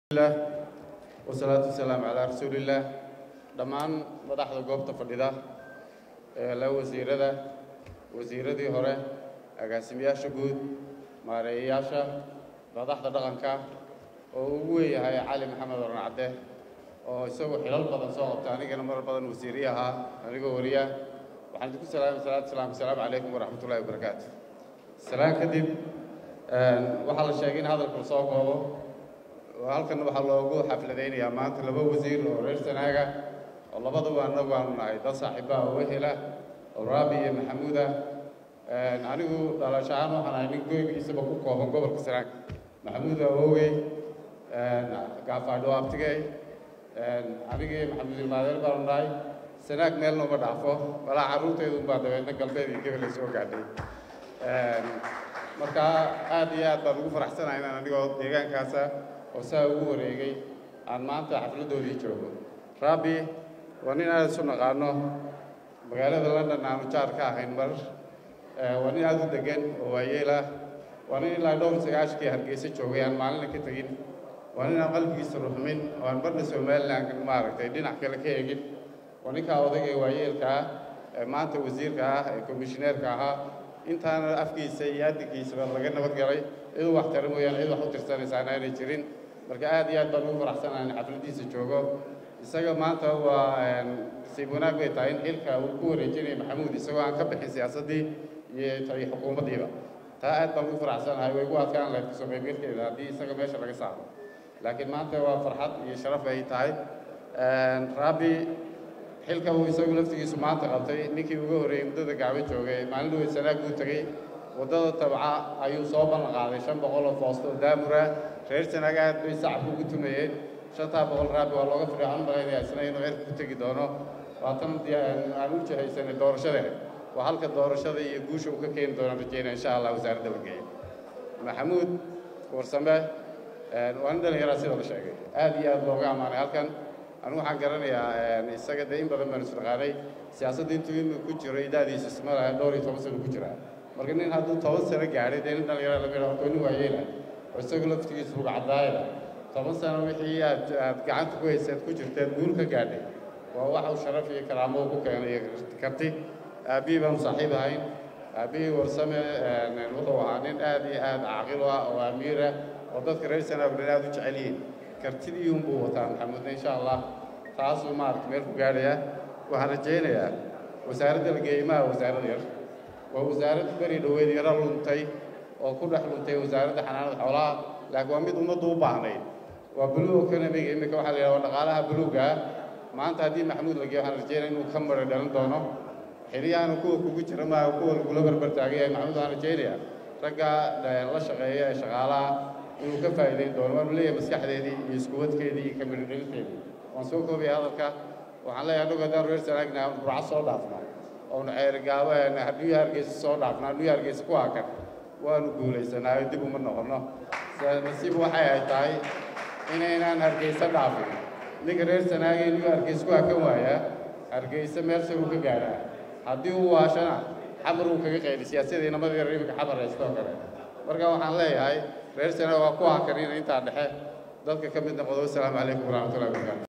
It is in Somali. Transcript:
lah wasalaatu wasalaamu calaa rasuulillaah dhammaan madaxda goobta fadhida ee la wasiirada wasiiradii hore agaasimayaasha guud maareeyayaasha madaxda dhaqanka oo ugu weeyahay cali maxamed oran cadde oo isagoo xilal badan soo qabta anigana mar badan wasiiri ahaa anigoo wariya waxaan idinku salaamay salaatu salaam asalaamu calaykum waraxmat ullahi wabarakaatu salaan kadib waxaa la sheegay in hadalka lasoo koobo halkan waxaa loogu xafladaynayaa maanta laba wasiir oo reer sanaaga oo labaduba annagu aanu nahay dad saaxiibaha oo wehela oo raabi iyo maxamuuda anigu dhalasho ahaan waxaan ahay nin goygiisaba ku kooban gobolka sanaag maxamuud awowey gaafaadho abtigey anigii maxamuud ilmaadeer baanu nahay sanaag meel nooma dhaafo walaa carruurteedu unbaa dabeedna galbeed iyo gebel ay soo gaadhay marka aad iyo aad baan ugu faraxsanahay inaan anigoo deegaankaasa oo saa ugu wareegay aan maanta xafladdoodii joogo raabi waa nin aad isu naqaano magaalada london aanu jaar ka ahayn mar waa nin aad u degan oo waayeelah waa nin ilaa dhowr sagaashkii hargeysa joogay aan maalina ka tegin waa nin aan qalbigiisa ruxmin oo aan barna somaliland maaragtay dhinac kale ka eegin waa ninkaa odayga ee waayeelka ah ee maanta wasiirka ah ee komishineerka ahaa intaana afkiisa iyo adinkiisaba laga nabad galay ciduu wax tara mooyaane cid wax u tirsanaysaana aanay jirin marka aad iyo aad baan ugu faraxsanahay in xafladiisa joogo isaga maanta waa nasiib wanaag bay tahay in xilka uu ku wareejinaya maxamuud isagoo aan ka bixin siyaasaddii iyo iyo xukuumaddiiba taa aad baan ugu faraxsanahay way igu adkaan lahayd kasoo qaybgalkeeda haddii isaga meesha laga saaro laakiin maanta waa farxad iyo sharaf ay tahay raabi xilka uu isagu laftigiisu maanta qabtay ninkii uga horreeyey muddada gacbo joogay maalin dhaweyd sanaag buu tegey waddada tabca ayuu soo ballan qaaday shan boqol oo foosto oo daamura reer sanaag aad bay sacabka ugu tumayeen shantaa boqol raabi waa looga fadhiya waxaan malaynaya isna inuu cirka ku tegi doono waatan aan u jihaysanay doorashadeena waa halka doorashada iyo guusha uu ka keeni doonaan rajeynaya insha allah wasaaradda la geeyo maxamuud warsame waa nin dhallinyaraa sida la sheegay aad iyo aad looga ammaanay halkan anigu waxaan garanayaa isaga dee in badan baan isnaqaanay siyaasadda intuu inuu ku jiro idaadiisa isma laha dhowr iyo toban sano ku jiraa marka nin hadduu toban sano gaadhay dee nin dhallinyara laga yidhaho nin waayeela oo isagu laftigiisu ruga caddaayada toban sano wixii aad aad gacanta ku haysaad ku jirteed guul ka gaadhay waa waxa uu sharaf iyo karaamo ku keenay karti aabbihii baanu saaxiib ahayn aabbihii warsame wuxuu ahaa nin aad iyo aad caaqil u ah oo amiira oo dadka reer sanaag dhan aad u jecel yihiin kartidii unbuu wataa maxamudna insha allah taasuu maaragta meel ku gaadhayaa waxaan rajaynayaa wasaaradda la geeyey maaha wasaarad yar waa wasaarad beri dhoweed yaro luntay oo ku dhex luntay wasaaradda xanaanada xoolaha laakiin waa mid ummaddu u baahnayd waa blue economiga iminka waxaa la yidhaha waa dhaqaalaha buluuga ah maanta haddii maxamuud la geeyo waxaan rajaynaya inuu ka mara dhalan doono xiliyahana kuwa kugu jira maaha kuwa lagula barbar taagan yahay maxamuud waxaan rajaynayaa ragga la shaqeeya ee shaqaalaha inuu ka faa'iidayn doono waanu leeyahay maskaxdeedii iyo iskuwadkeedii iyo kamirdhelinteedii waan soo koobaya hadalka waxaan leeyahay annagu haddaan reer sanaagna burco soo dhaafnaa oonu ceerigaabo nuya hargeysa soo dhaafnaa nuya hargeysa ku hakan waanu guulaysanaayo dib uma noqonno nasiib waxay ay tahay inaynaan hargeysa dhaafin ninka reer sanaagee nuya hargeysa ku hakan waayaa hargeysa meel sar uu ka gaadhaa haddii uu waashana xamar uu kaga qayli siyaasadii namadii reer iminka xamar haystoo kale marka waxaan leeyahay reer sanaag waa ku hakanina intaa dhexe dadka ka mid noqdo wasalaamu calaykum waraxmatullahi wabarakatu